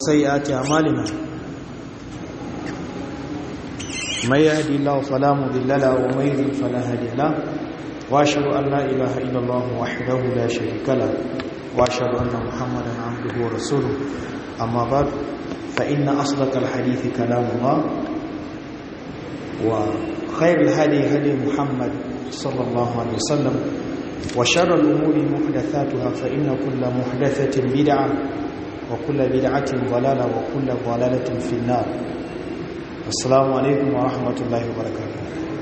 وسيئات أعمالنا من يهدي الله فلا مضل له ومن يضلل فلا هادي له واشهد ان لا اله الا الله وحده لا شريك له واشهد ان محمدا عبده ورسوله اما بعد فان اصدق الحديث كلام الله وخير الهدي هدي محمد صلى الله عليه وسلم وشر الامور محدثاتها فان كل محدثه بدعه وكل بدعه ضلاله وكل ضلاله في النار assalamu alaikum wa rahmatullahi wa barakatuh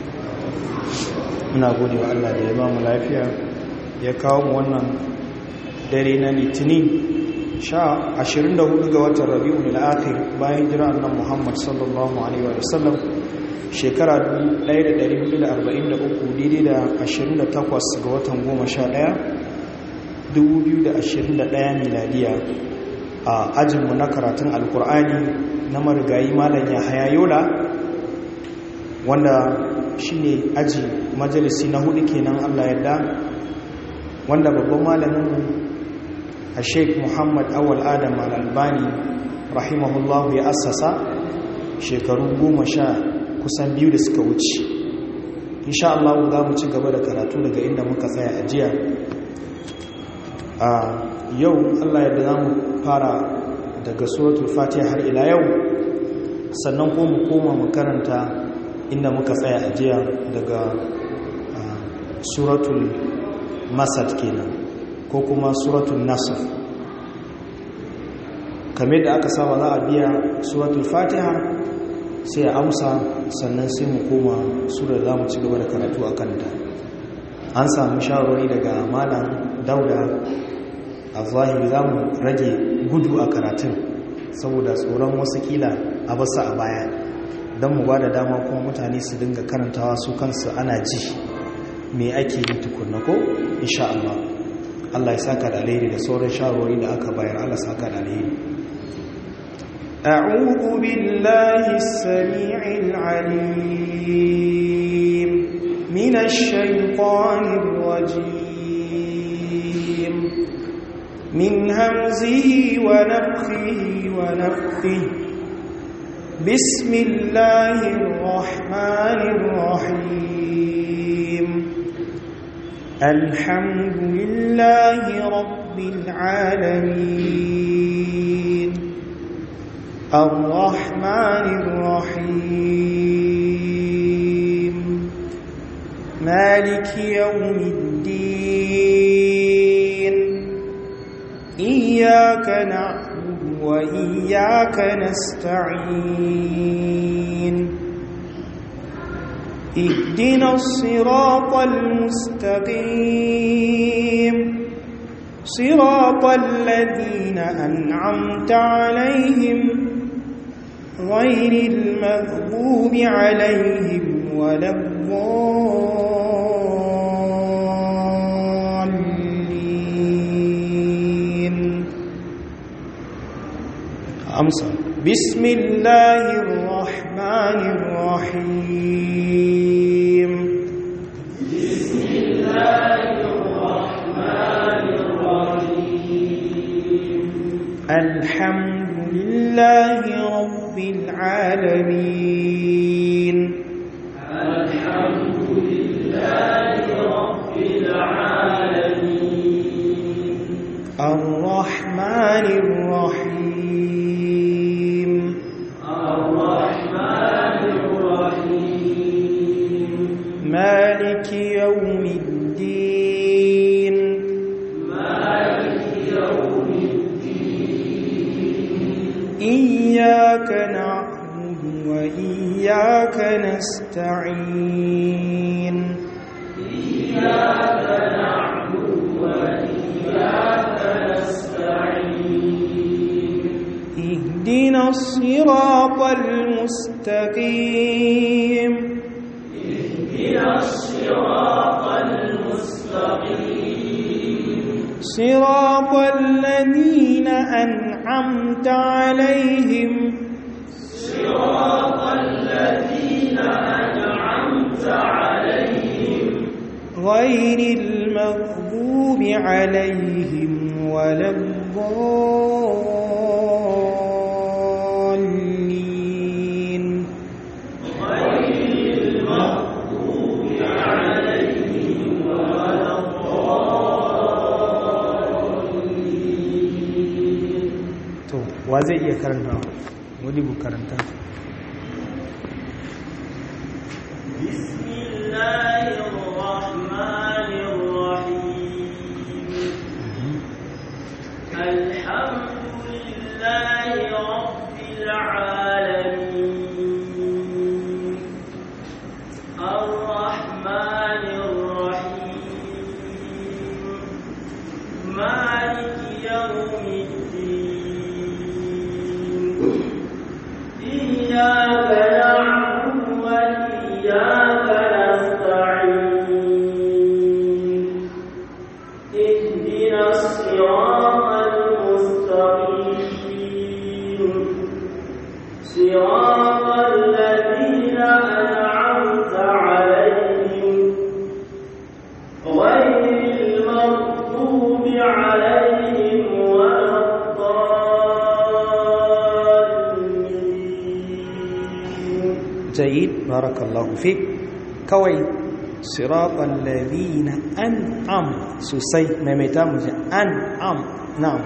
muna gode wa Allah da ya ba mu lafiya ya kawo mu wannan dare na litinin sha 24 ga watan rabi'ul akhir bayan jira annabi Muhammad sallallahu alaihi wa sallam shekara 1443 daidai da 28 ga watan 11 2021 miladiya a ajinmu na karatun alkur'ani na marigayi malam yahaya yola wanda shi ne aji majalisi na hudu kenan allah yadda wanda babban malamin a sheik muhammad awal adam al-albani rahimahullahu ya assasa shekaru goma sha kusan biyu da suka wuce insha Allah za mu ci gaba da karatu daga inda muka tsaya a jiya a yau allah yadda za mu fara daga suratul fatiha har ila yau sannan ko mu koma mu karanta inda muka tsaya a jiya daga suratul masad kenan ko kuma suratul nasr kamar da aka saba za a biya suratul fatiha sai a amsa sannan sai mu koma surar za mu ci gaba da karatu a kanta an samu shawarwari daga malam dauda a zahiri za mu rage gudu a karatun saboda tsoron wasu kila a basu a baya don mu ba da dama kuma mutane su dinga karantawa su kansu ana ji me ake yi tukunna ko insha Allah Allah ya saka da alheri da sauran shawarwari da aka bayar Allah saka da alheri أعوذ بالله السميع العليم من الشيطان الرجيم من همزه ونفخه ونفثه بسم الله الرحمن الرحيم الحمد لله رب العالمين الرحمن الرحيم مالك يوم الدين إياك نعبد وإياك نستعين اهدنا الصراط المستقيم صراط الذين أنعمت عليهم غير المغضوب عليهم ولا الضالين amsa بسم الله الرحمن الرحيم بسم الله الرحمن الرحيم الحمد لله رب العالمين الحمد لله رب العالمين الرحمن الرحيم الرحمن الرحيم مالك يوم الدين مالك يوم الدين إياك نعبد وإياك نستعين إياك نعبد وإياك نستعين اهدنا الصراط المستقيم اهدنا الصراط المستقيم صراط الذين أنعمت عليهم صراط الذين أنعمت عليهم غير المغضوب عليهم ولا to wa zai iya karanta wani bu karanta بسم الله الرحمن الرحيم الحمد لله رب العالمين الرحمن الرحيم مالك يوم الدين إياك نعبد وإياك نستعين اهدنا الصراط المستقيم صراط الذين أنعمت عليهم غير المغضوب عليهم ولا الضالين جيد بارك الله فيك كوي صراط الذين أنعم سوسي ميميتا مجي أنعم نعم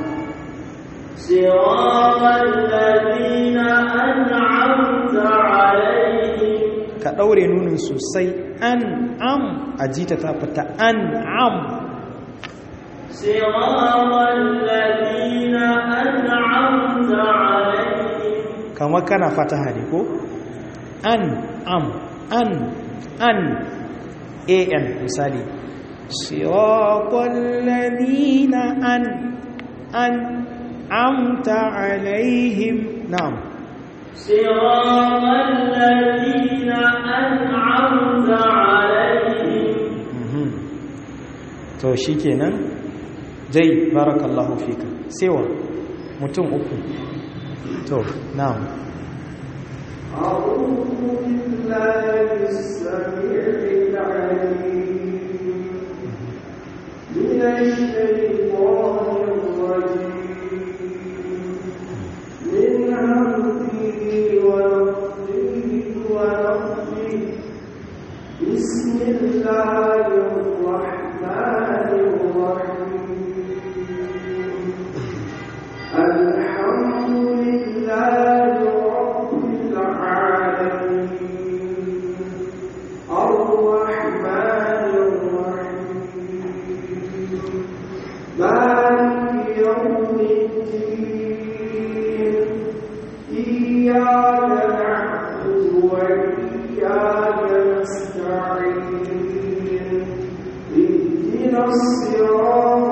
صراط الذين أنعمت عليهم ka ɗaure nunin sosai an'am a jita ta fita an'am صراط الذين أنعمت عليهم kama kana fataha ne ko an am an an an misali siratal ladina an an amta alaihim na'am صراط الذين أنعمت عليهم Mhm. to shikenan jai barakallahu fika sewa mutum uku to na'am أعوذ بالله السميع العليم من الشيطان الرجيم من همزه ونفخه ونفخه بسم الله الرحمن الرحيم الحمد لله رب العالمين الرحمن الرحيم مالك يوم الدين إياك نعبد وإياك نستعين اهدنا الصراط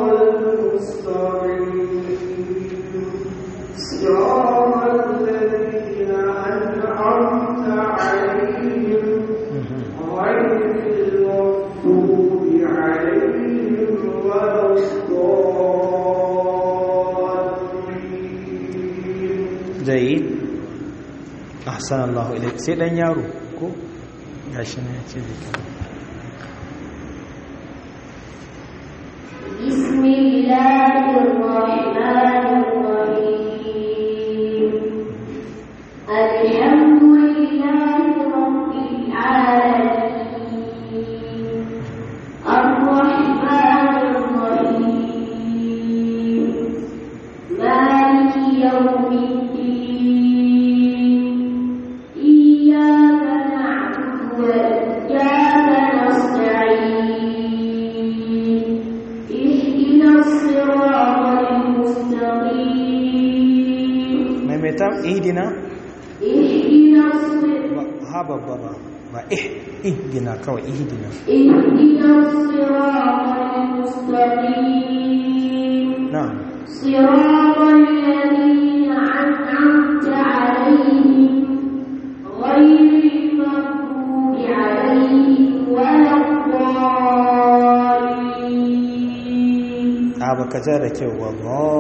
المستقيم صراط الذين أنعمت عليهم Mhm. غير المغضوب عليهم ولا الضالين jayi ahsan Allah ilaik sai dan yaro ko gashi ne yace zika بسم الله الرحمن الرحيم الحمد لله رب العالمين الرحمن الرحيم مالك يوم الدين إياك نعبد وإياك نستعين اهدنا الصراط المستقيم maimaita ihdina اهدنا الصراط ba ha babba ba ba ih ihdina kawai ihdina اهدنا الصراط المستقيم na'am صراط الذين أنعمت عليهم غير المغضوب عليهم ولا الضالين a baka ja da kyau wa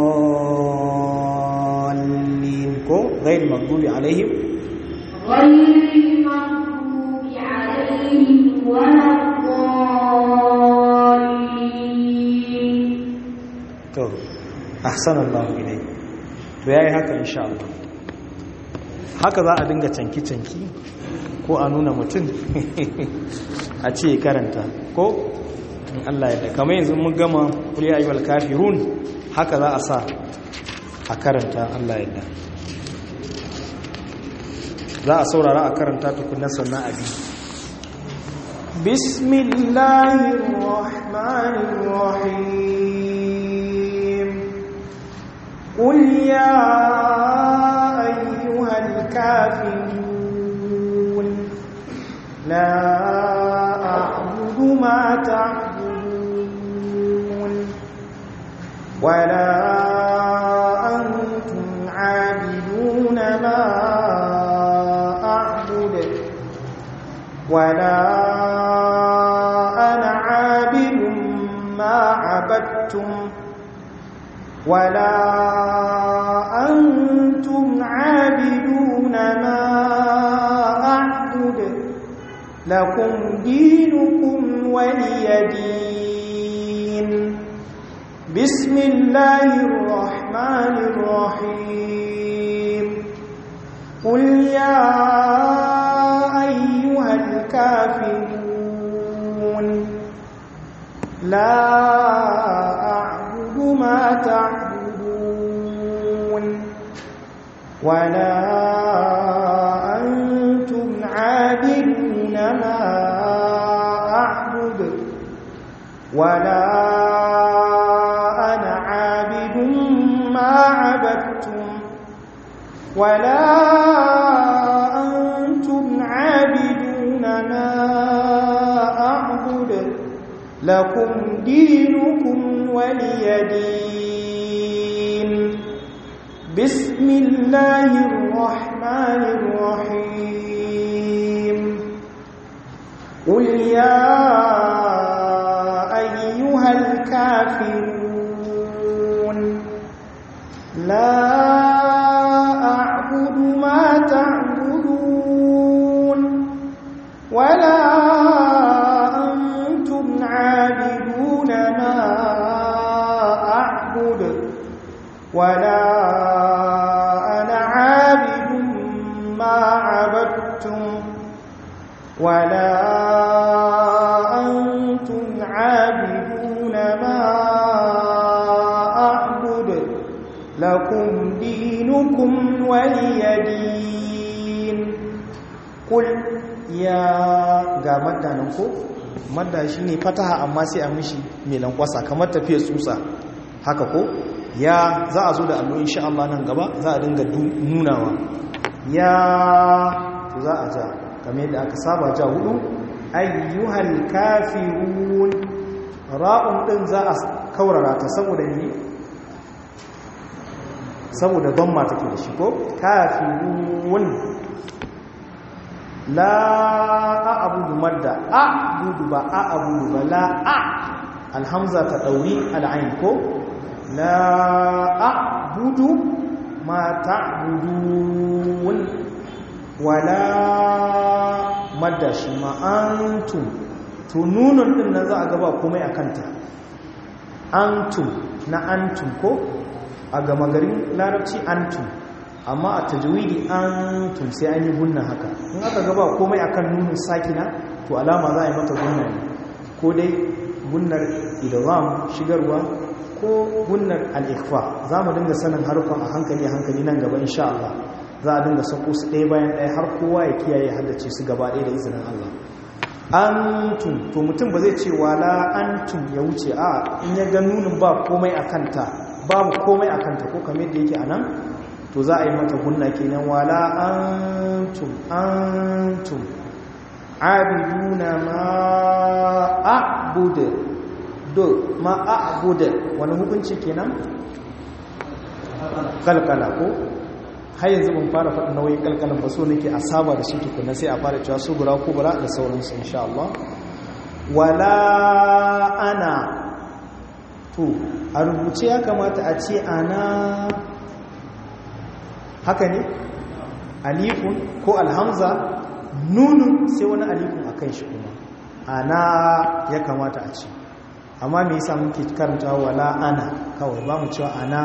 dhallin ko ghair maghdubi alaihim غير المغضوب عليهم ولا الضالين to ahsan Allah ilaik to yayi haka insha Allah haka za a dinga canki-canki ko a nuna mutum a ce karanta ko in Allah ya da kamar yanzu mun gama kuliya ayyuhal kafirun haka za a sa a karanta Allah yadda za a saurara a karanta tukunan sannan abi bismillahirrahmanirrahim قل يا أيها الكافرون لا أعبد ما تعبدون ولا أنتم عابدون ما أعبد ولا أنا عابد ما عبدتم ولا أنتم عابدون ما أعبد لكم دينكم ولي دين بسم الله الرحمن الرحيم قل يا أيها الكافرون لا أعبد ما تعبدون ولا أنتم عابدون ما أعبد ولا أنا عابد ما عبدتم ولا أنتم عابدون ما أعبد لكم دينكم ولي دين بسم الله الرحمن الرحيم قل يا أيها الكافرون لا أعبد ما تعبدون ولا أنتم عابدون ما أعبد ولا أنا عابد ما عبدتم ولا أنتم عابدون ما أعبد لكم دينكم ولي دين قل يا ga madda nan ko madda shine fataha amma sai a mishi mai lankwasa kamar tafiyar tsutsa haka ko ya za a zo da allo insha Allah nan gaba za a dinga nunawa ya to za a ja kamar yadda aka saba ja hudu ayyuhal kafirun ra'un din za a kaurara ta saboda ni saboda damma take da shi ko kafirun la a'budu madda a'budu ba a'budu ba la a alhamza ta dauri al'ain ko la a'budu ma ta'budun wala madda shi ma antum to nunun din nan za a gaba komai a kanta antum na antum ko a gama garin larabci antum amma a tajwidi antum sai an yi gunna haka in aka gaba komai akan nunun sakina to alama za a yi mata gunna ne ko dai gunnar idgham shigarwa ko gunnar al-ikhfa za mu dinga sanin harufan a hankali a hankali nan gaba insha Allah za a dinga sako su ɗaya bayan ɗaya har kowa ya kiyaye haddace su gaba ɗaya da izinin Allah antum to mutum ba zai ce wala antum ya wuce a in ya ga nunin ba komai a kanta babu komai a kanta ko kamar yadda yake a nan to za a yi mata gunna kenan wala antum antum abiduna ma a'budu do ma a'budu wani hukunci kenan kalkala ko har yanzu ban fara faɗin nauyin kalkalan ba so nake a saba da shi tukuna sai a fara cewa subura kubura da sauransu insha Allah wala ana to a rubuce ya kamata a ce ana haka ne alifun ko alhamza nunun sai wani alifun a kan shi kuma ana ya kamata a ce amma me yasa muke karanta wala ana kawai ba mu cewa ana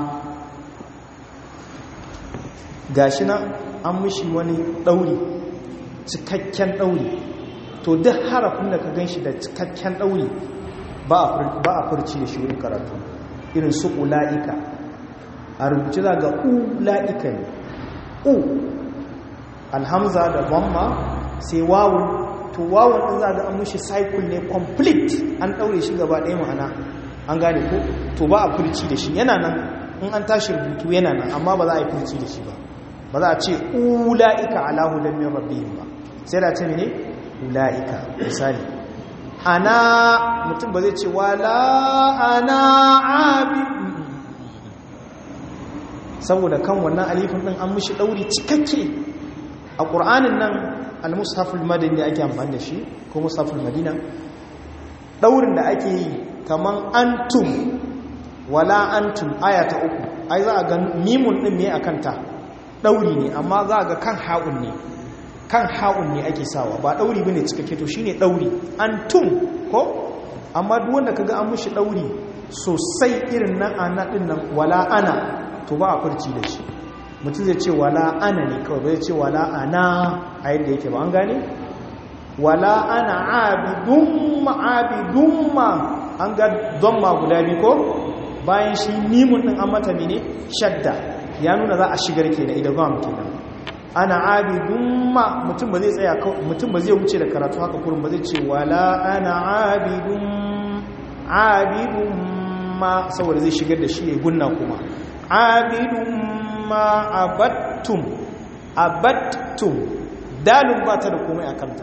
gashi na an mishi wani ɗauri cikakken ɗauri to duk harafin da ka gan shi da cikakken ɗauri ba a furci da shi wurin karatu irin su ula'ika a rubuce za ga ula'ika ne u alhamza da bamma sai wawun to wawun ɗin za ga an mushi cycle ne complete an ɗaure shi gaba ɗaya ma'ana an gane ko to ba a furci da shi yana nan in an tashi rubutu yana nan amma ba za a yi furci da shi ba ba za a ce ula'ika ala hudan min rabbihim ba sai da ce mene ula'ika misali ana mutum ba zai ce wala ana abi saboda kan wannan alifin din an mishi dauri cikakke a qur'anin nan al-mushaful madani da ake amfani da shi ko mushaful madina daurin da ake yi kaman antum wala antum aya ta uku ai za a ga mimun din me akan ta ɗauri ne amma za ga kan ha'un ne kan ha'un ne ake sawa ba ɗauri bane cikakke to shine ɗauri an tum ko amma duk wanda kaga an mushi ɗauri sosai irin nan ana ɗin nan wala ana to ba a furci da shi mutum zai ce wala ana ne kawai bai ce wala ana a yadda yake ba an gane wala ana abidun ma abidun ma an ga don ma guda biyu ko bayan shi mimun ɗin an mata mene shadda ya nuna za a shigar ke da idagam kenan ana abidun ma mutum ba zai tsaya mutum ba zai wuce da karatu haka kurin ba zai ce wala ana abidun abidun ma saboda zai shigar da shi ya gunna kuma abidun ma abattum abattum dalun ba ta da komai a kanta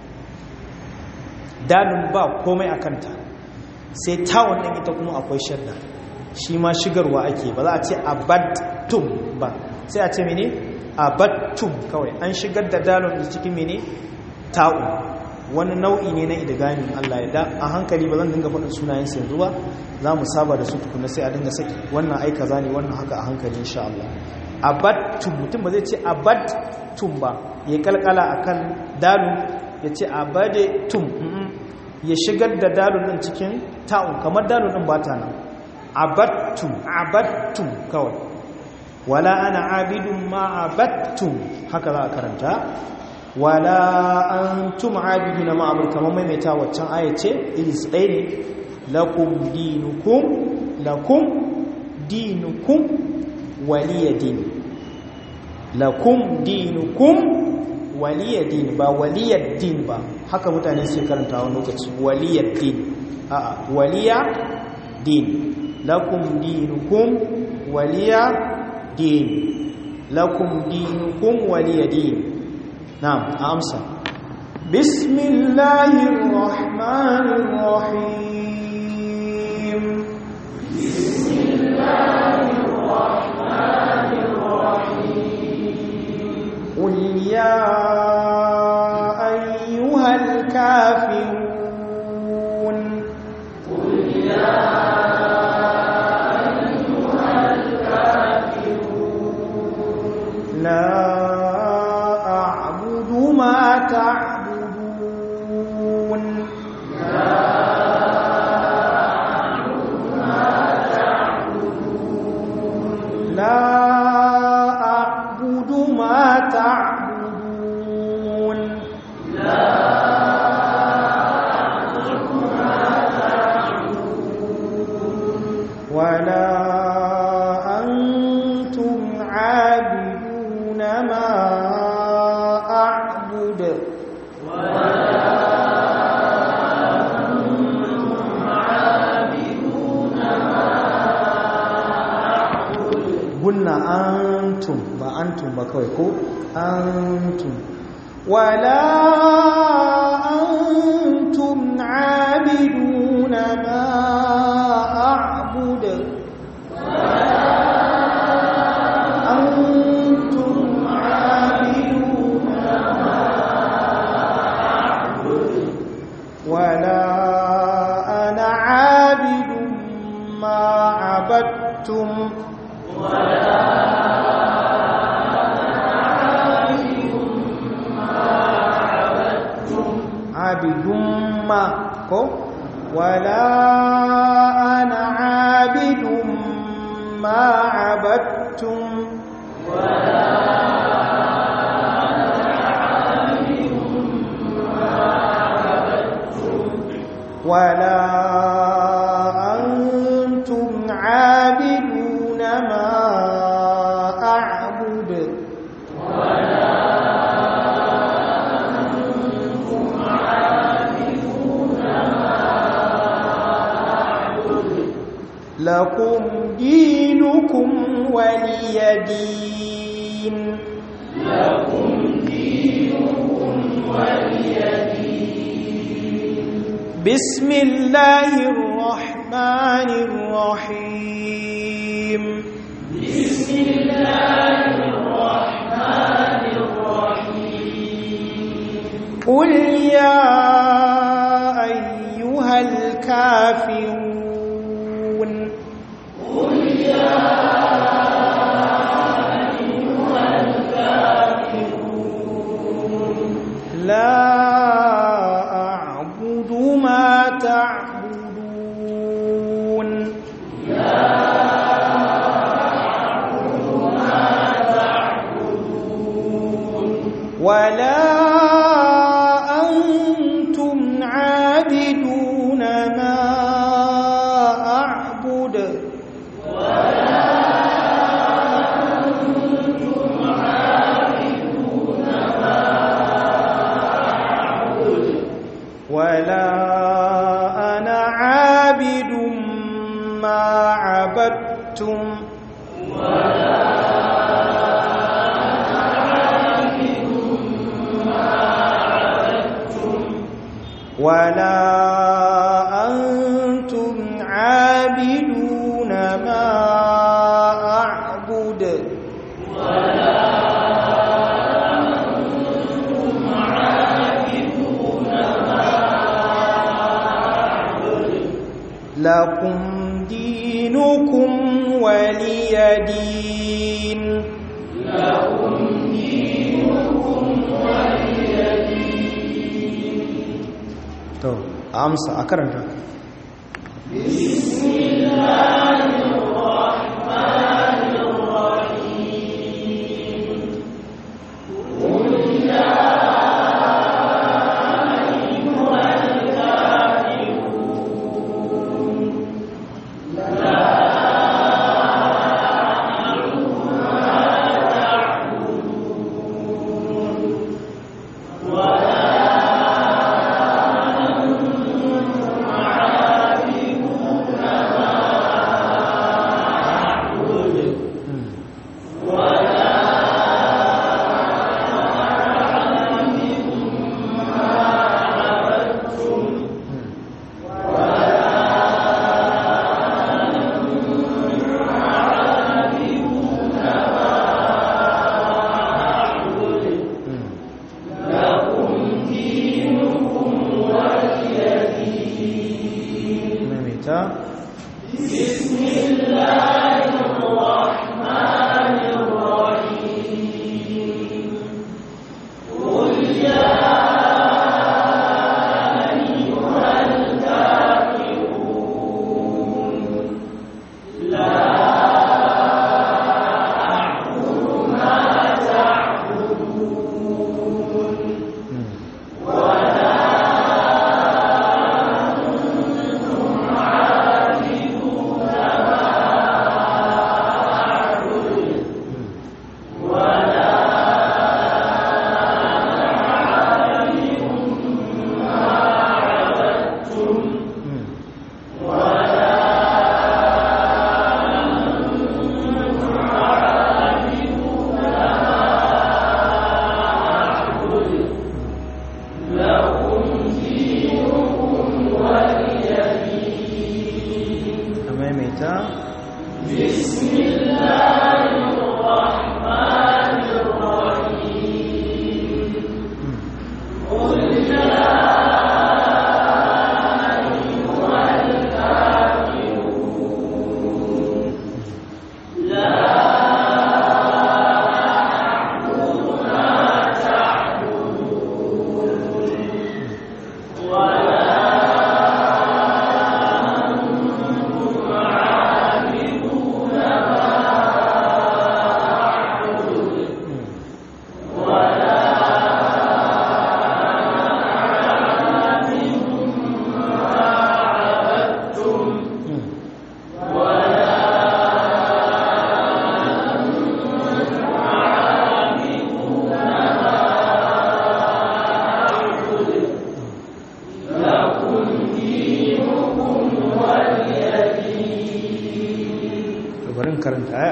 dalun ba komai a kanta sai tawon ɗin ita kuma akwai shadda shi ma shigarwa ake ba za a ce abattum ba sai a ce mene abattum kawai an shigar da dalon da cikin mene ta'u wani nau'i ne na idigamin Allah ya da a hankali ba zan dinga faɗin sunayen su yanzu ba za mu saba da su tukuna sai a dinga saki wannan ai kaza ne wannan haka a hankali insha Allah abattum mutum ba zai ce abattum ba ya kalkala akan dalun ya ce abadetum ya shigar da dalun din cikin ta'un kamar dalun din ba ta nan abattum abattum kawai wala ana abidun ma abattum haka za a karanta wala antum abiduna ma abul kamar maimaita waccan ayace ilis ɗaya ne lakum dinukum lakum dinukum waliya din lakum dinukum waliya din ba waliyar din ba haka mutane sai karanta wani lokaci waliyar din a'a waliya din lakum dinukum waliya din lakum dinukum waliya din na'am amsa bismillahir rahmanir rahim bismillahir rahmanir rahim qul ya ayyuhal kafirun qul ya لا أعبد ما تعبدون لا أعبد ما تعبدون لا أعبد ما تعبدون لا أعبد ما تعبدون ولا أنتم عابدون ما أعبد قلنا أنتم بأنتم بكويكو أنتم ولا أنتم عابدون ما أعبد أنتم عابدون ما أعبد ولا أنا عابد ما عبدتم ولا عابد ما كو ولا أنا عابد ما عبدتم ولا أنتم عابدون ما لكم دينكم ولي دين بسم الله الرحمن الرحيم بسم الله الرحمن الرحيم قل يا أيها الكافرون قل يا أيها الكافرون لا أعبد ما تعبدون لا أعبد ما تعبدون ولا أنتم عابدون ما أعبد ولا أنتم عابدون ما أعبد ولا أنا عابد ما عبدتم ولا أنا عابد ما عبدتم ولا أنتم عابدون ما أعبد ولا أنتم عابدون ما أعبد لكم دينكم ولي دين لكم دينكم ولي دين to amsa a karanta بسم الله الرحمن الرحيم قل يا أيها الكافرون لا أعبد ما تعبدون ولا أنتم عابدون ما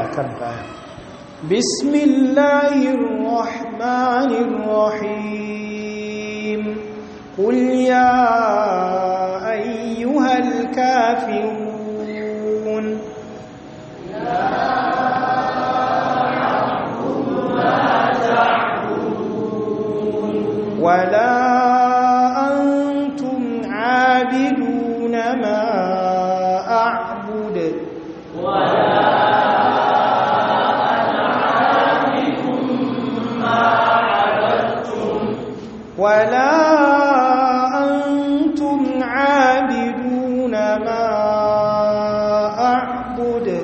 karanta aya bismillahir rahmanir rahim qul ya ayyuhal kafirun ولا أنتم عابدون ما أعبد ولا أنتم عابدون ما أعبد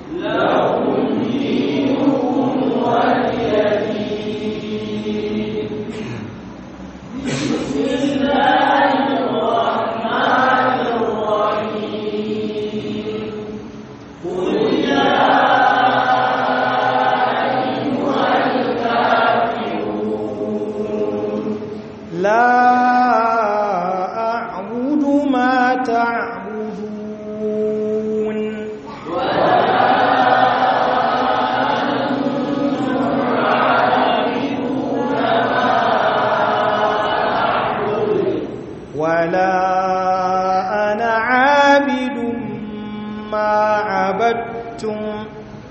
لا أعبد ما تعبدون ولا أنا عابد ما عبدتم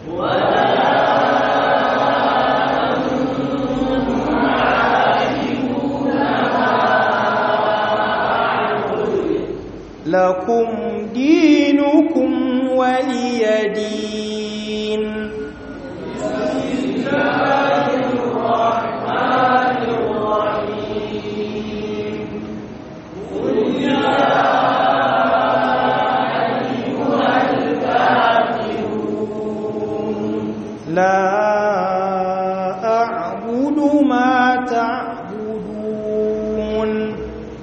لكم دينكم ولي دين لا أعبد ما تعبدون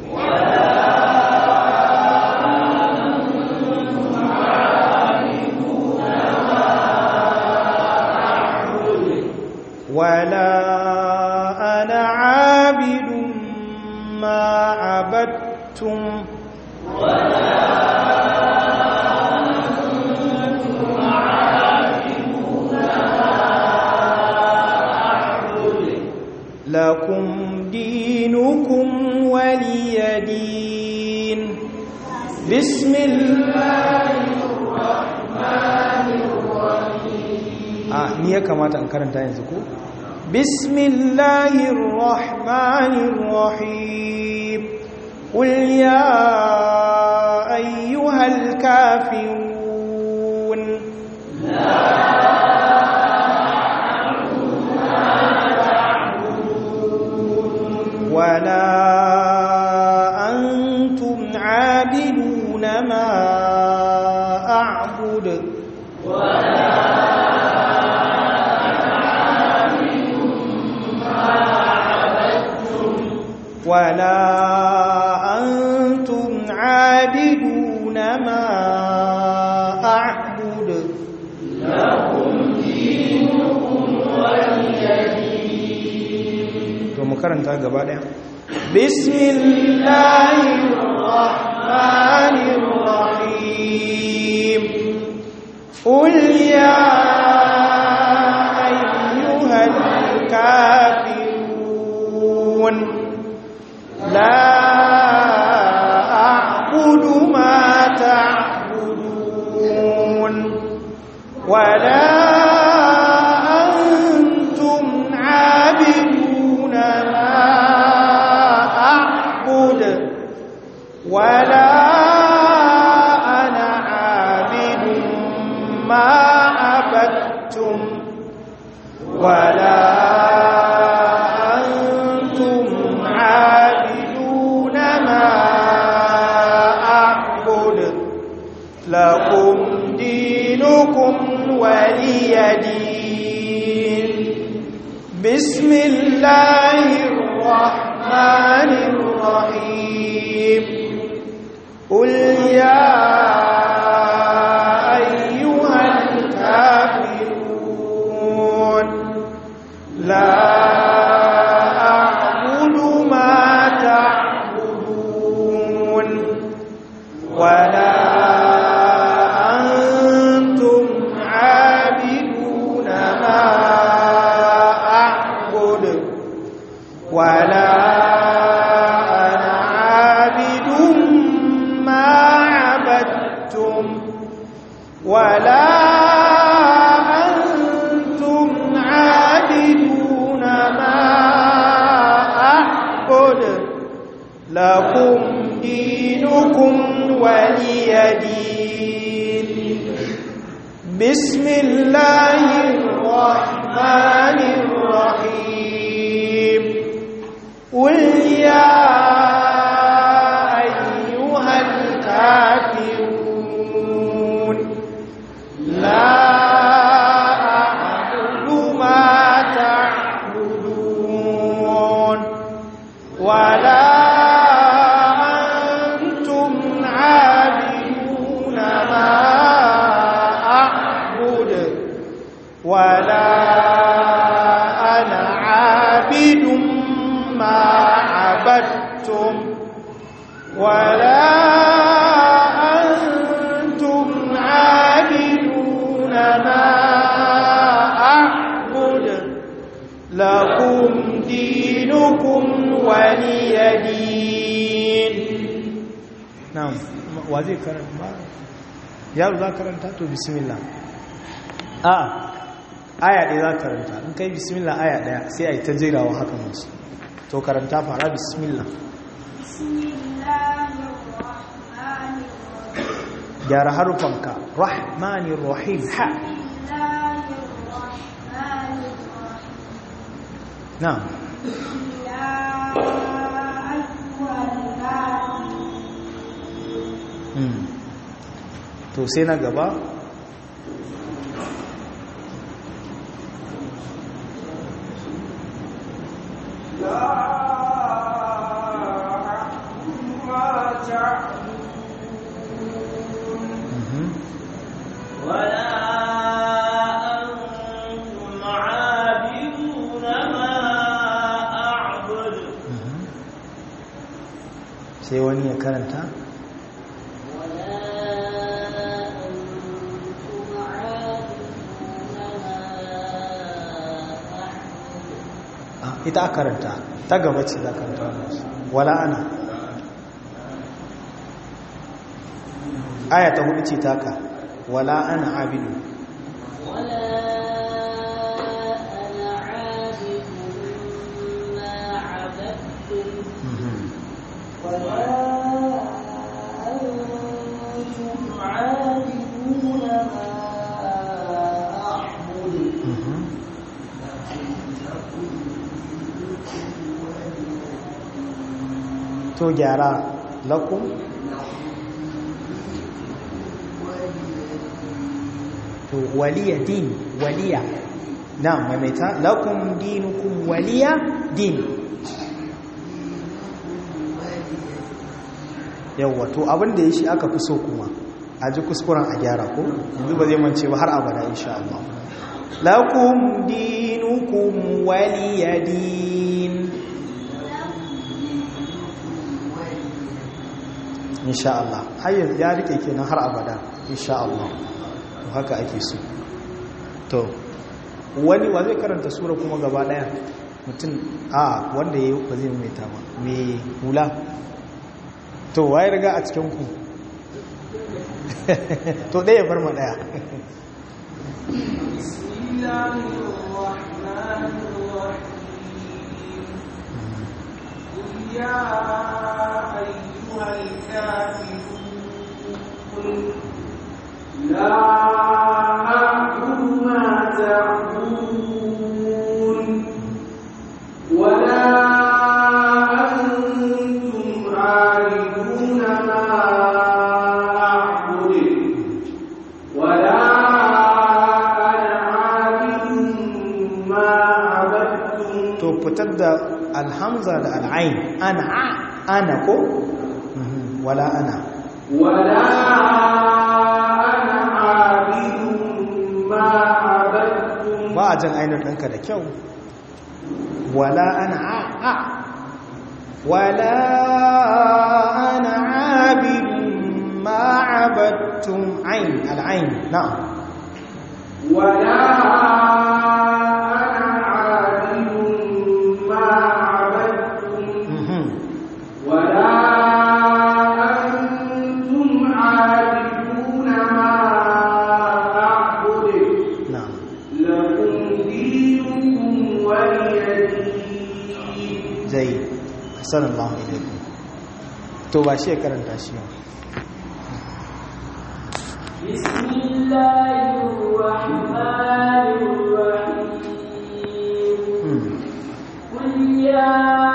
ولا أنا عابد ما عبدتم لكم دينكم ولي دين بسم الله ah ni ya kamata in karanta yanzu ko bismillahir rahmanir rahim qul ya ayyuhal kafirun ولا أنتم عابدون ما أعبد ولا أنتم عابدون ما أعبد to mu karanta gaba daya bismillahirrahmanirrahim qul ya ayyuhal kafirun la a'budu ma ta'budun wala أنتم عابدون ما أعبد ولا أنا عابد ما عبدتم ولا أنتم عابدون ما أعبد لكم دينكم ولي دين بسم الله الرحمن الرحيم قل يا أيها الكافرون لا أعبد ما تعبدون ولا أنتم عابدون ولا أنا عابد ما عبدتم ولا أنتم عابدون ما أعبد لكم دينكم ولي دين بسم الله الرحمن الرحيم قل يا أيها الكافرون لا أعبد ما تعبدون ولا أنتم عابدون ما أعبد ولا أنا عابد ما عبدتم ولا أنتم عابدون ما أعبد لكم دينكم ولي دين نعم وزي كرم yaro za karanta to bismillah a aya ɗaya za karanta in kai bismillah aya ɗaya sai a yi ta jerawa haka masu to karanta fara bismillah gyara harufanka rahmanir rahim ha na to sai na gaba ولا أنتم عابدون ما أعبد sai wani ya karanta Ah, ita a karanta ta gaba ce za karanta wannan wala ana aya ta hudu ce taka wala ana abidu Mhm. Mhm. to gyara lakum to waliya din waliya na maimaita lakum dinukum waliya din yawwa to abin da ya shi aka fi so kuma a ji kuskuren a gyara ko yanzu ba zai mance ba har abada insha Allah lakum dinukum waliya din insha Allah har yanzu ya rike kenan har abada insha Allah to haka ake so to wani wa zai karanta sura kuma gaba daya mutum a wanda ya ba zai maimaita ba mai hula to waye riga a cikin ku to ɗaya bar ma ɗaya يا أيها الكافرون لا أعبد ما تعبدون ولا أنتم عابدون ما أعبد ولا أنا عابد ما عبدتم to fitar da alhamza da al'ain ana a ana ko Mhm, wala ana ولا أنا عابد ما عبدتم ba a jan ainihin ɗanka da kyau wala ana a a wala ana abidun ma abattum ain al'ain na'am ولا أنا عابد ما عبدتم zai sallallahu alaikum to ba shi ya karanta shi ba بسم الله الرحمن الرحيم قل يا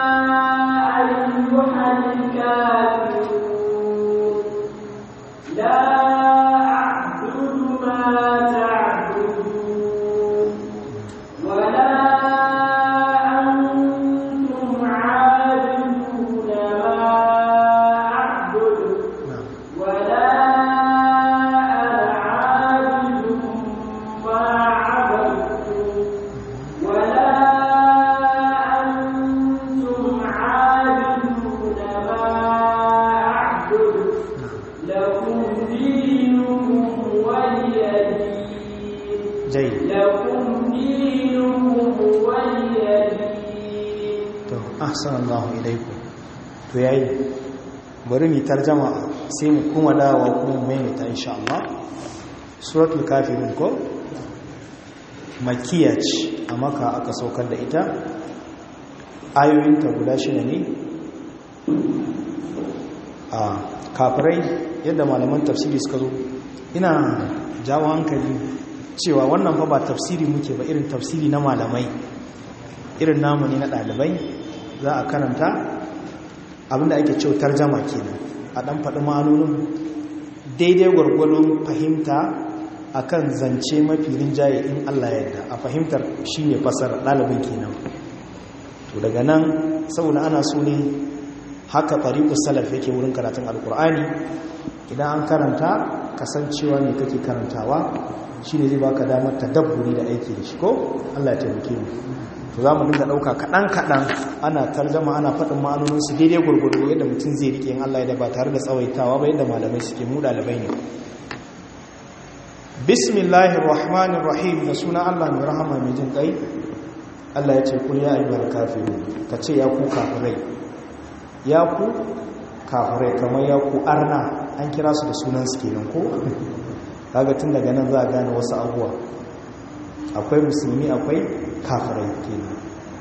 أيها الكافرون لا أعبد ما تعبدون ولا أنتم عابدون ما أعبد na'am ولا أنا عابد ما عبدتم ولا أنتم عابدون ما أعبد لكم دينكم ولي دين zai لكم دينكم ولي دين to ahsanallahu ilaikum to yayi bari mu tarjama sai mu kuma dawowa kuma mu maimaita insha Allah suratul kafirun ko makkiya ce a maka aka saukar da ita ayoyinta guda shida ne a kafirai yadda malaman tafsiri suka zo ina jawo hankali cewa wannan fa ba tafsiri muke ba irin tafsiri na malamai irin namu ne na ɗalibai za a karanta abinda ake cewa tarjama kenan a ɗan faɗi ma'anonin daidai gwargwadon fahimta akan zance mafi rinjaye in Allah yadda a fahimtar shi ne fasar ɗalibin kenan to daga nan saboda ana so ne haka tariqus salaf yake wurin karatun alkur'ani idan an karanta kasancewa ne kake karantawa shine zai baka damar tadabburi da aiki da shi ko Allah ya taimake mu to za mu dinga ɗauka kaɗan-kaɗan ana tarjama ana faɗin ma'anoninsu daidai gurgudu yadda mutum zai riƙe in Allah ya da ba tare da tsawaitawa ba yadda malamai suke mu ɗalibai ne bismillahir rahmanir rahim da suna Allah mai rahama mai jin ƙai Allah ya ce kun ya ayyuhal kafirun ka ce ya ku kafirai ya ku kafirai kamar ya ku arna an kira su da sunan su kenan ko kaga tun daga nan za a gane wasu abuwa akwai musulmi akwai kafirai kenan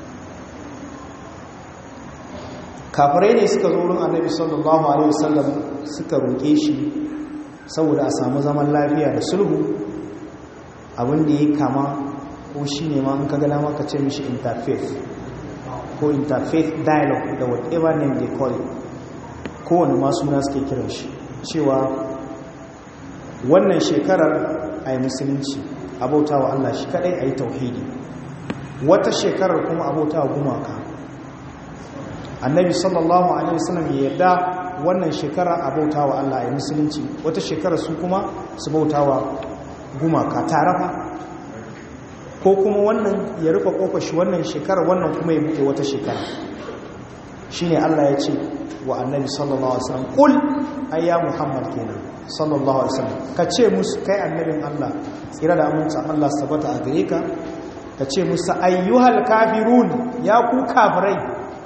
kafirai ne suka zo wurin annabi sallallahu alaihi wasallam suka roƙe shi saboda a samu zaman lafiya da sulhu abin da ya kama ko shi ne ma in ka gana maka ce mishi interfaith ko interfaith dialogue da whatever name they call it kowane masu na suke kiran shi cewa wannan shekarar a yi musulunci abauta wa Allah shi kadai a yi tauhidi wata shekarar kuma abauta wa gumaka annabi sallallahu alaihi wasallam ya yarda wannan shekara abauta wa Allah a yi musulunci wata shekarar su kuma su bauta wa gumaka tarafa ko kuma wannan ya rufe kofar shi wannan shekarar wannan kuma ya buɗe wata shekara shine Allah ya ce wa annabi sallallahu alaihi wasallam kul ayya muhammad kenan sallallahu alaihi wasallam ka ce musu kai annabin Allah tsira da aminci Allah sabata a gare ka ka ce musu ayyuhal kafirun ya ku kafirai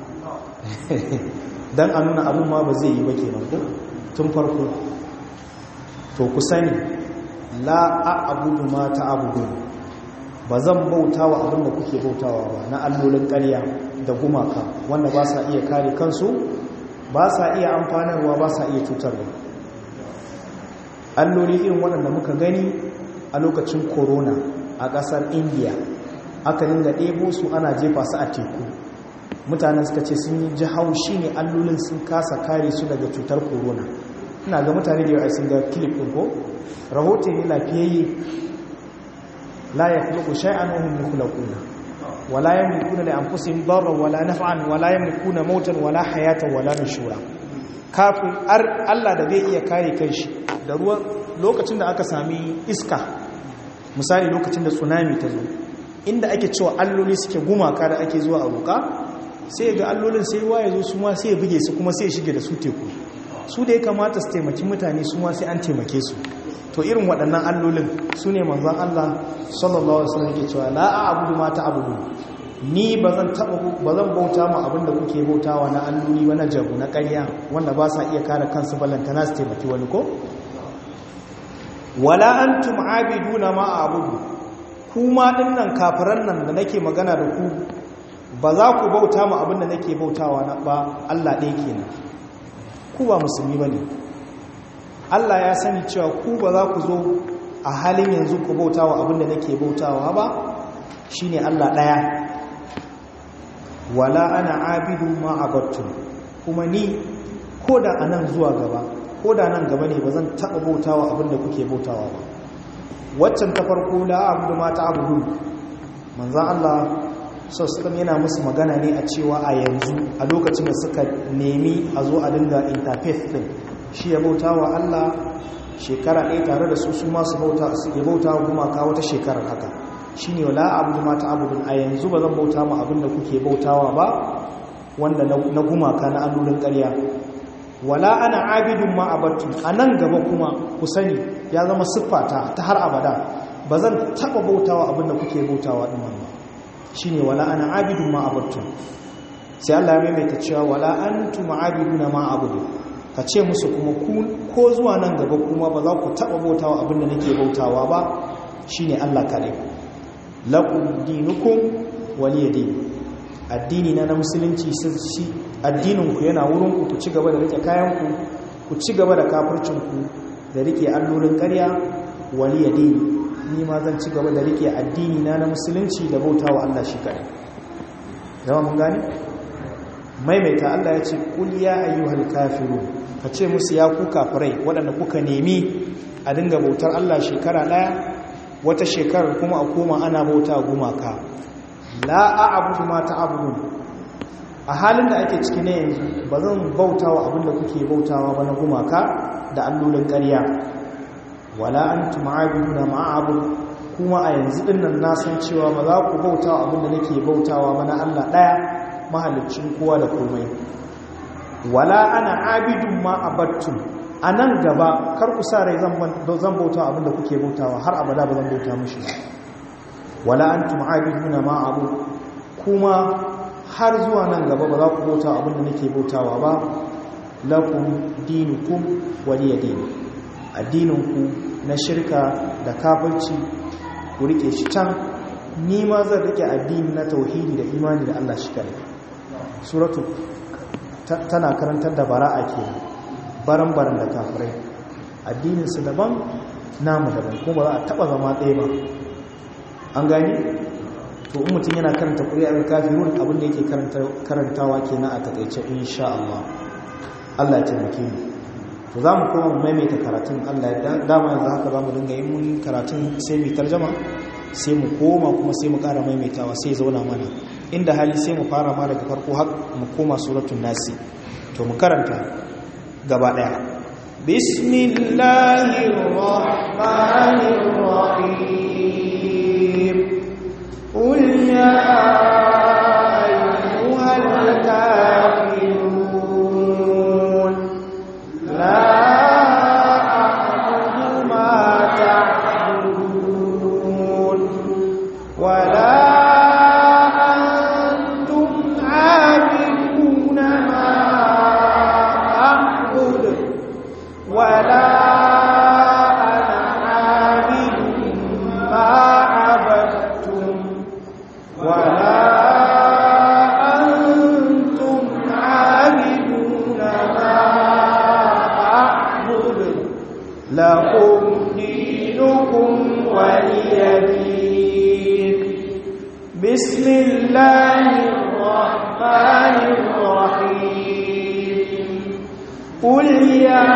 dan a nuna abun ma ba zai yi ba kenan ko tun farko to ku sani la a'budu ma ta'budun ba zan bauta wa abin da kuke bautawa ba na allolin ƙarya da gumaka wanda ba sa iya kare kansu ba sa iya amfanarwa ba sa iya cutarwa alloli irin waɗanda muka gani a lokacin corona a ƙasar india aka dinga ɗebo su ana jefa su a teku mutanen suka ce sun yi ji haushi ne allolin sun kasa kare su daga cutar corona ina ga mutane da yawa sun ga kilif ɗin ko rahoton ne lafiyayye la ya khluqu shay'an wa hum yakhluquna wala yamlikuna li anfusihim darran wala naf'an wala yamlikuna mautan wala hayatan wala nushura kafin Allah da zai iya kare kanshi da ruwan lokacin da aka sami iska misali lokacin da tsunami ta zo inda ake cewa alloli suke gumaka da ake zuwa a roƙa sai ga allolin sai ruwa ya zo su ma sai ya buge su kuma sai ya shige da su teku su da ya kamata su taimaki mutane su ma sai an taimake su to irin waɗannan allolin su ne manzan Allah sallallahu alaihi wasallam ke cewa la a'budu ma ta'budu ni bazan taba bazan bauta ma abinda kuke bautawa na alloli ba na jabu na ƙarya wanda ba sa iya kare kansu ballantana su taimaki wani ko wala antum abiduna ma a'budu kuma dinnan kafiran nan da nake magana da ku ba za ku bauta ma abinda nake bautawa na ba Allah ɗaya kenan ku ba musulmi ba ne Allah ya sani cewa ku ba za ku zo a halin yanzu ku bautawa abinda nake bautawa ba shine Allah ɗaya wala ana abidu ma abattu kuma ni ko da anan zuwa gaba ko da nan gaba ne ba zan taɓa bautawa abinda kuke bautawa ba waccan ta farko la abudu ma ta abudu manzan Allah sassan yana musu magana ne a cewa a yanzu a lokacin da suka nemi a zo a dinga interfaith din shi ya bauta wa Allah shekara ɗaya tare da su su masu bauta su ya bauta wa gumaka wata shekarar haka shi ne wala abudu ma ta abudu a yanzu ba zan bauta ma abin da kuke bautawa ba wanda na gumaka na allolin ƙarya wala ana abidun ma abattu a nan gaba kuma ku sani ya zama siffata ta har abada ba zan taɓa bautawa abin da kuke bautawa ɗin ba shi ne wala ana abidun ma abattu sai Allah ya maimaita cewa wala an tuma abiduna ma abudu ka ce musu kuma ko zuwa nan gaba kuma ba za ku taɓa bautawa abin da nake bautawa ba shi ne Allah kaɗai laƙun dinukun waliyadi addini na na musulunci shi addininku yana wurinku ku ci gaba da rike kayanku ku ci gaba da kafircinku da rike allolin ƙarya waliyadi ni ma zan ci gaba da rike addini na na musulunci da bauta wa Allah shi kaɗai zama mun gani maimaita Allah ya ce ƙul ya ayyuhal kafiru ka ce musu ya ku kafirai waɗanda kuka nemi a dinga bautar Allah shekara ɗaya wata shekarar kuma a koma ana bauta gumaka la a'budu ma ta'budun a halin da ake ciki ne yanzu ba zan bautawa abinda kuke bautawa ba na gumaka da allolin ƙarya wala antum aabiduna ma a'bud kuma a yanzu din nan na san cewa ba za ku bautawa abinda nake bautawa ba na Allah daya mahalicin kowa da komai wala ana abidun ma abattum anan gaba kar ku sa rai zan zan bautawa abinda kuke bautawa har abada ba zan bauta mishi wala antum aabiduna ma abu kuma har zuwa nan gaba ba za ku bauta abinda nake bautawa ba lakum dinukum waliya dini addininku na shirka da kafirci ku rike shi can ni ma zan rike addini na tauhidi da imani da Allah shi kare suratu tana karantar da bara'a ke baran-baran da kafirai addininsu daban namu daban kuma za a taba zama ɗaya ba an gani to in mutum yana karanta ƙuri'ar kafirun abinda yake karantawa kenan a takaice insha Allah Allah ya taimake mu to za mu koma mu maimaita karatun Allah ya dama yanzu haka za mu dinga yin mun karatun sai mu tarjama sai mu koma kuma sai mu ƙara maimaitawa sai zauna mana inda hali sai mu fara ma daga farko har mu koma suratul nasi to mu karanta gaba daya bismillahir rahmanir rahim qul ya ayyuhal kafirun la a'budu ma ta'budun wala ولا أنا عابد ما عبدتم ولا أنتم عابدون ما أعبد لكم دينكم ولي دين بسم الله الرحمن الرحيم قل يا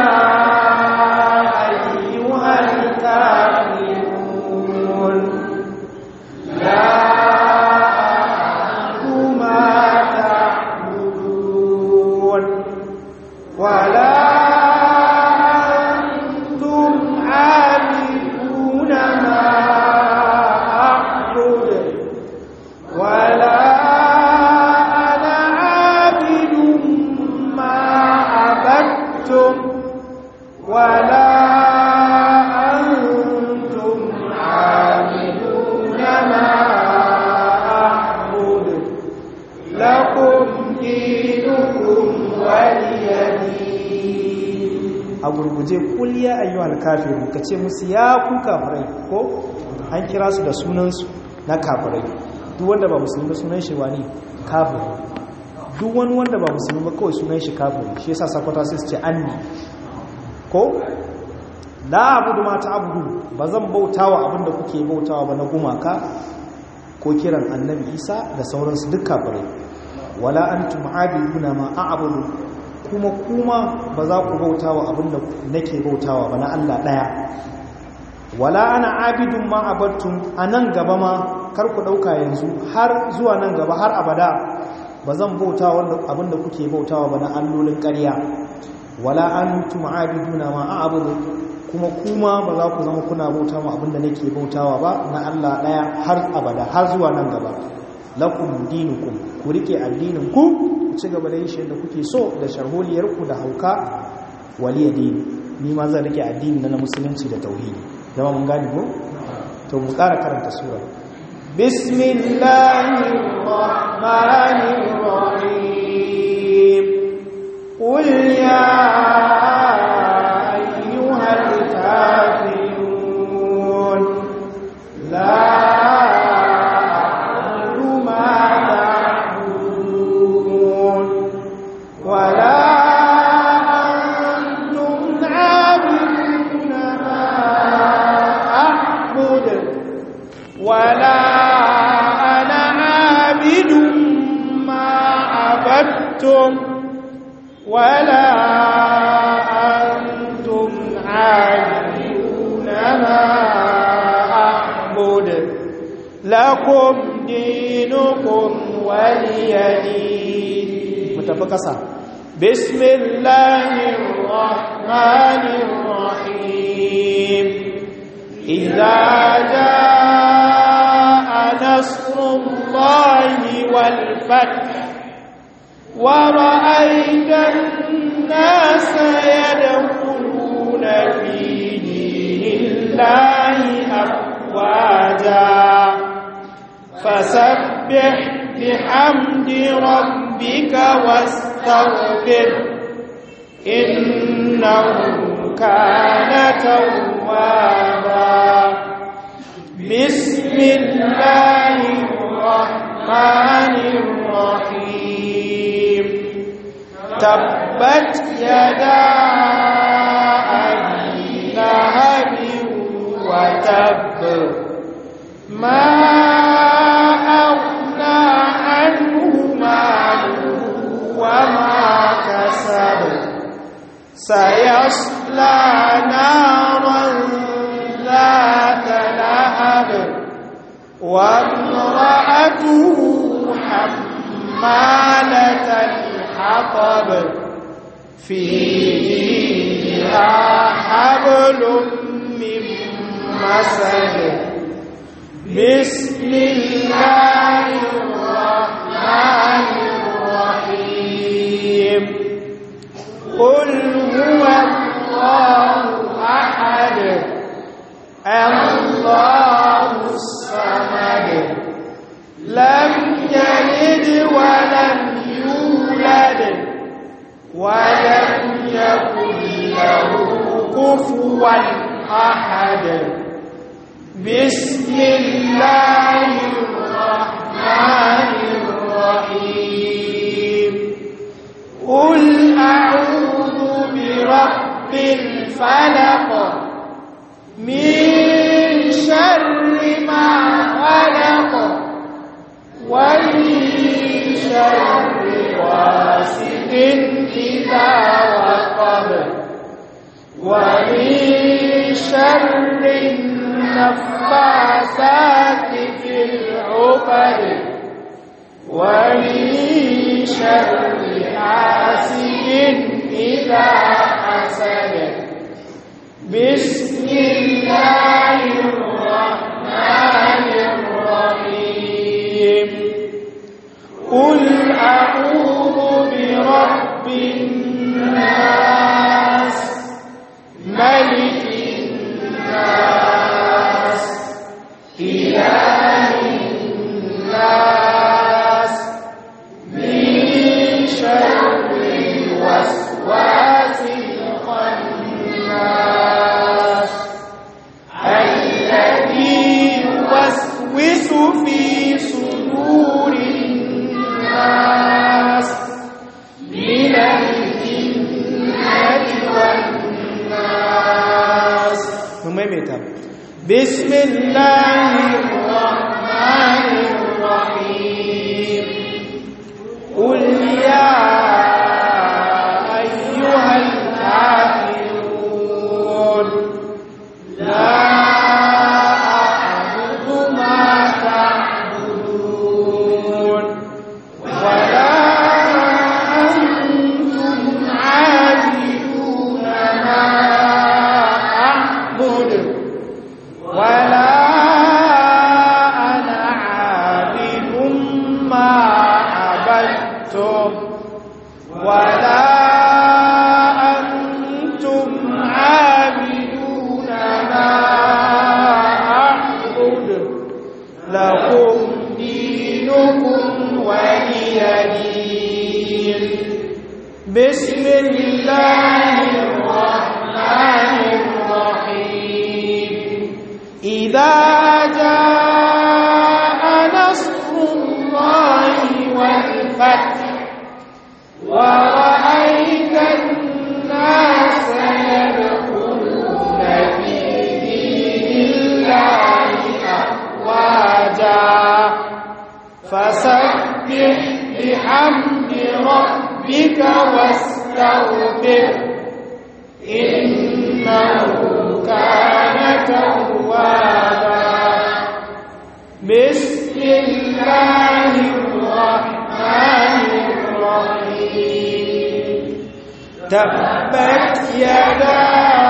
أيها الكافرون لا أعبد ما تعبدون ولا أنتم عابدون ما أعبد ولا أنا عابد ما عبدتم ولا أنتم عابدون ما أعبد لكم دينكم ولي دين a gurguje kul ya ayyuhal kafiru kace musu ya ku kafirai ko an kira su da sunansu na kafirai duk wanda ba musulmi sunan shi wani kafiri duk wani wanda ba musulmi ba kawai sunan shi kafiri shi yasa sakwata sai su ce anni ko la abudu ma ta'budu ba zan bautawa abinda kuke bautawa ba na gumaka ko kiran annabi Isa da sauransu duk kafirai wala antum aabiduna ma a'budu kuma kuma ba za ku bautawa abinda nake bautawa ba na Allah daya wala ana abidun ma abattum anan gaba ma kar ku dauka yanzu har zuwa nan gaba har abada ba zan bauta wanda abinda kuke bautawa ba na allolin ƙarya wala antum aabiduna ma a'budu kuma kuma ba za ku zama kuna bauta ma abinda nake bautawa ba na Allah daya har abada har zuwa nan gaba lakum dinukum ku rike addinin ku ku ci gaba da yin shi yadda kuke so da sharholiyar ku da hauka waliya dini ni ma zan rike addini na musulunci da tauhidi zama mun gane ko to mu ƙara karanta sura bismillahir rahmanir rahim qul ya ayyuhal kafirun la a'budu ma ta'budun wa la antum 'abiduna ma أعبد ولا أنا عابد ما عبدتم ولا أنتم عابدون ما أعبد لكم دينكم ولي دين متفقسا بسم الله الرحمن الرحيم إذا جاء نصر الله والفتح ورأيت الناس يدخلون في دين الله أفواجا فسبح بحمد ربك واستغفر إنه كان توابا بسم الله الرحمن الرحيم تبت يدا أبي لهب وتب ما أغنى عنه ماله وما كسب سيصلى نارا ذات لهب وامرأته حمالة الحطب في جيدها حبل من مسد بسم الله الرحمن الرحيم قل هو الله أحد الله الصمد لم يلد ولم يولد ولم يكن له كفوا أحد بسم الله الرحمن الرحيم قل أعوذ برب الفلق من شر ما خلق ومن شر غاسق إذا وقب ومن شر النفاثات في العقد ومن شر حاسد إذا حسد بسم الله الرحمن الرحيم قل أعوذ برب الناس ملك الناس إله الناس من شر الوسواس الخناس الذي يوسوس في صدور الناس بسم الله الرحمن الرحيم قل يا أيها الكافرون لا أعبد ما تعبدون ولا أنتم عابدون ما أعبد ولا أنا عابد ما عبدتم ولا أنتم عابدون ما أعبد لكم دينكم ولي دين بسم الله الرحمن الرحيم إذا جاء نصر الله والفتح ورأيت الناس يدخلون في دين الله أفواجا فسبح بحمد ربك واستغفر إنه كان توابا بسم الله الرحمن الرحيم تبت يدا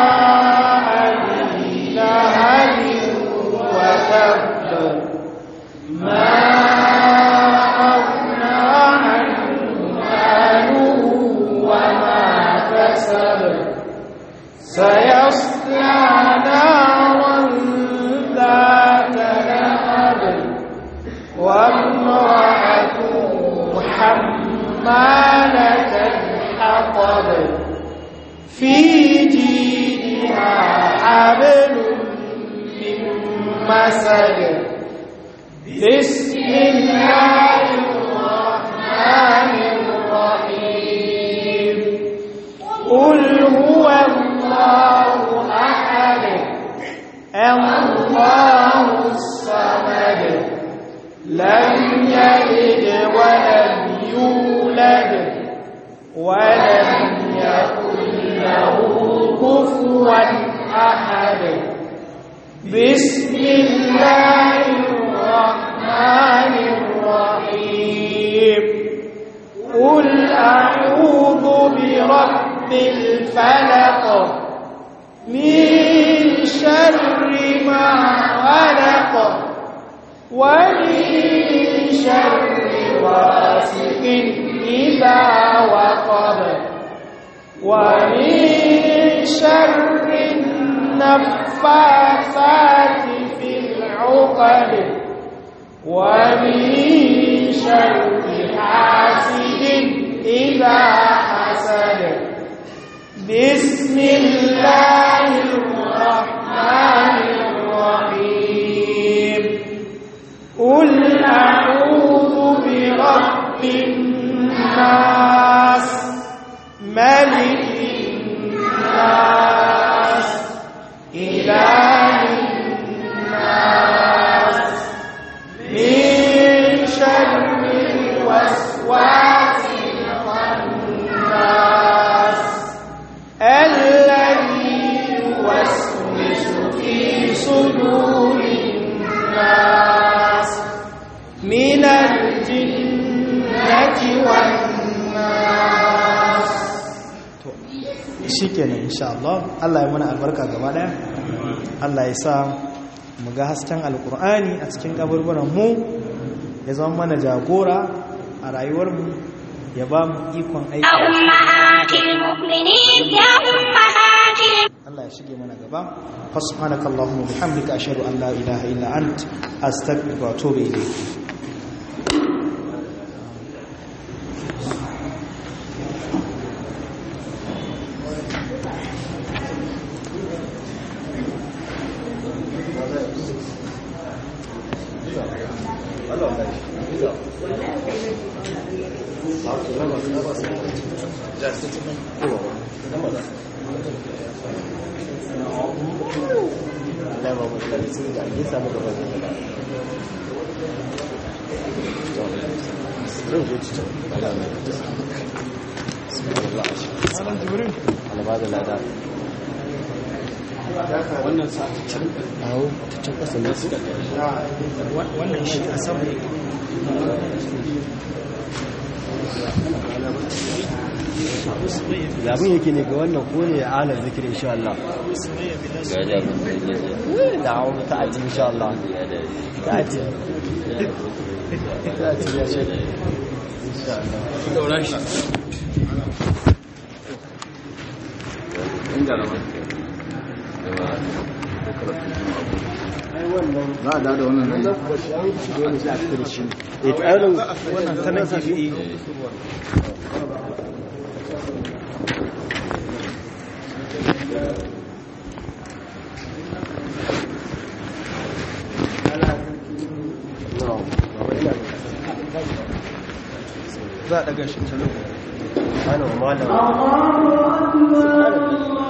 أبي لهب وتب ما أغنى عنه ماله وما كسب سيصلى نارا ذات لهب وامرأته حمالة الحطب في جيدها حبل من مسد بسم الله الرحمن الرحيم قل هو الله أحد الله الصمد لم يلد ولم يولد ولم يكن له كفوا أحد بسم الله الرحمن الرحيم قل أعوذ برب الفلق من شر ما خلق ومن شر غاسق إذا وقب ومن شر النفاثات في العقد ومن شر حاسد إذا حسد بسم الله الرحمن الرحيم قل أعوذ برب الناس ملك الناس إله الناس من شر الوسواس الخناس الذي يوسوس في صدور الناس من الجنة والناس shikenan insha Allah Allah ya mana albarka gaba daya Allah ya sa mu ga hasken alkur'ani a cikin kaburburan mu ya zama mana jagora a rayuwar mu ya ba mu ikon aiki أمهات المؤمنين يا أمهات Allah ya shige mana gaba fasubhanaka allahumma bihamdika ashhadu an la ilaha illa ant astaghfiruka wa atubu ilayk じゃあ一つ目。 Allah ba mu da su da ake samu gaba da gaba zan je cikin Allah mai bismillah Malam Jibrin Allah da lada wannan sa'acin awo cikin kasa ne su wannan shi a sama labin yake ne ga wannan ko ne alar zikir insha Allah da awon ta'ati insha Allah ta'ati ta'ati ya ce insha Allah za a da wannan ne eh to ayyukan wannan ta nan gefe za a daga shi ta nan ana malam الله أكبر